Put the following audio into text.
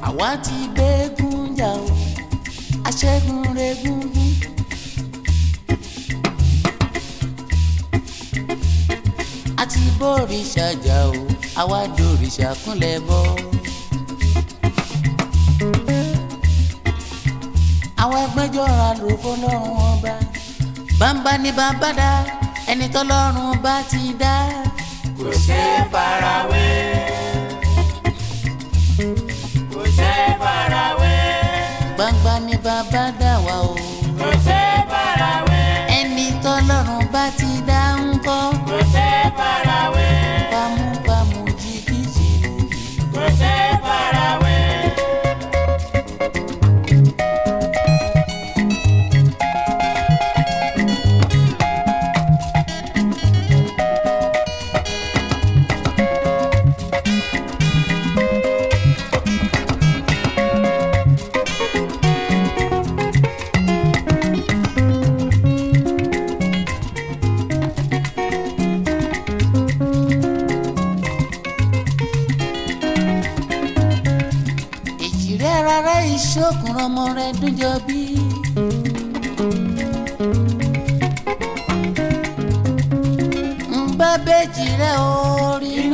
àwa ti gbẹ́gun jà o aṣẹ́gun regúngún. a ti bórìṣà jà o àwa dòrìṣà kúnlẹ̀ bọ́. àwọn ẹgbẹ́jọ́ra ló fọlọ́run ọba bàbá ní bàbá dá ẹni tọ́lọ́run bá ti dá. kò ṣe é farawé. kò ṣe é farawé. gbangba ní bàbá dá wa o kò ṣe é farawé. ẹni tọ́lọ́run bá ti dá ń kọ́. kò ṣe é farawé. bámúbámú jìbìtì kò ṣe é farawé. èjì rẹ̀ rárá ìṣòkùn ọmọ rẹ̀ dúnjọ bí. ń bá bẹ́ẹ̀jì rẹ̀ orí.